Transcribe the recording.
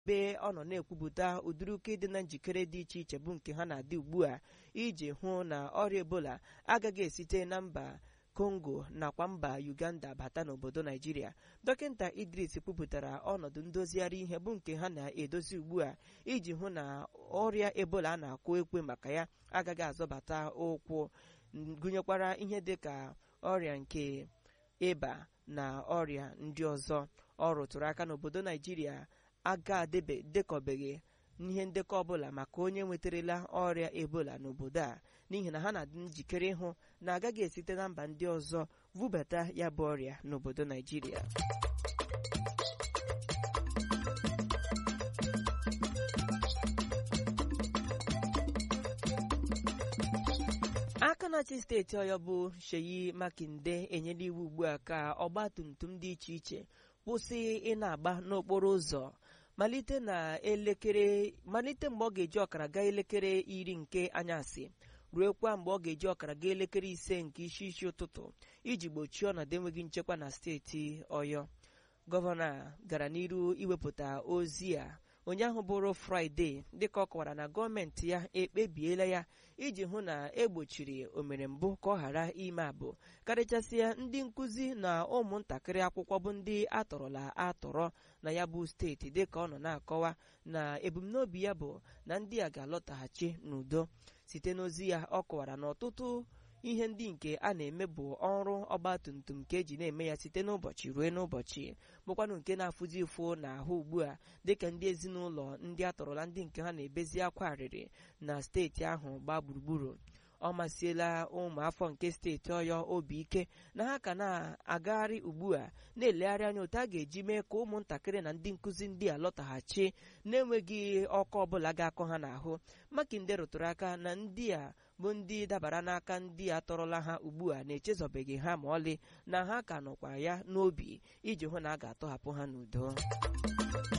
ebe ọ nọ na-ekwupụta ụdịrị uke dị na njikere dị iche iche bụ nke ha na-adị ugbu a iji hụ na ọrịa ebola agaghị esite na mba kongo nakwa mba uganda bata n'obodo naijiria dọkịta idris kwupụtara ọnọdụ ndozigharị ihe bụ nke ha na-edozi ugbu a iji hụ na ọrịa ebola a na-akwụ ekwe maka ya agaghị azọbata ụkwụ gụnyekwara ihe dịka ọrịa nke ịba na ọrịa ndị ọzọ ọ rụtụrụ aka n'obodo naijiria aga dekọbeghị n'ihe ndekọ ọbụla maka onye nwetarala ọrịa ebola n'obodo a n'ihi na ha na-adị njikere ịhụ na agaghị esite na mba ndị ọzọ vubata ya bụ ọrịa n'obodo naijiria aka na-achị steeti ọyọ bụ Sheyi Makinde enyela iwu ugbu a ka ọgba tum tum dị iche iche kwụsị ị na-agba n'okporo ụzọ malite na elekere malite mgbe ọ ga-eji ọkara gaa elekere iri nke anyasị ruekwa mgbe ọ ga-eji ọkara gaa elekere ise nke isi isi ụtụtụ iji gbochie ọnọdụ enweghị nchekwa na steeti ọyọ gọvanọ a gara n'iru iwepụta ozi a ụnyaahụ bụrụ fraịde dịka ọ kọwara na gọọmenti ya ekpebiela ya iji hụ na egbochiri omere mbụ ka ọ ghara ime abụ karịchasịa ndị nkụzi na ụmụntakịrị akwụkwọ bụ ndị atọrọla atọrọ na ya bụ steeti dịka ọ nọ na-akọwa na ebumnobi ya bụ na ndị a ga-alọtaghachi n'udo site n'ozi ya ọ kọwara na ọtụtụ ihe ndị nke a na-eme bụ ọrụ ọgbatumtum nke eji na-eme ya site n'ụbọchị ruo n'ụbọchị bụkwanụ nke na-afụzi ụfụ n'ahụ ugbu a dịka ndị ezinụlọ ndị atọrọla ndị nke ha na-ebezi akwa arịrị na steeti ahụ gbaa gburugburu ọ masịela ụmụafọ nke steeti ọyọ obi ike na ha ka na-agagharị ugbu a na-elegharị anya otu a ga-eji mee ka ụmụntakịrị na ndị nkụzi ndị a lọtaghachi na-enweghị ọkụ ọbụla ga-akọ ha n'ahụ makinde rụtụrụ aka na ndị a bụ ndị dabara n'aka ndị a tọrọla ha ugbu a na-echezọbeghị ha ma ọlị na ha ka nọkwa ya n'obi iji hụ na a ga-atọhapụ ha n'udo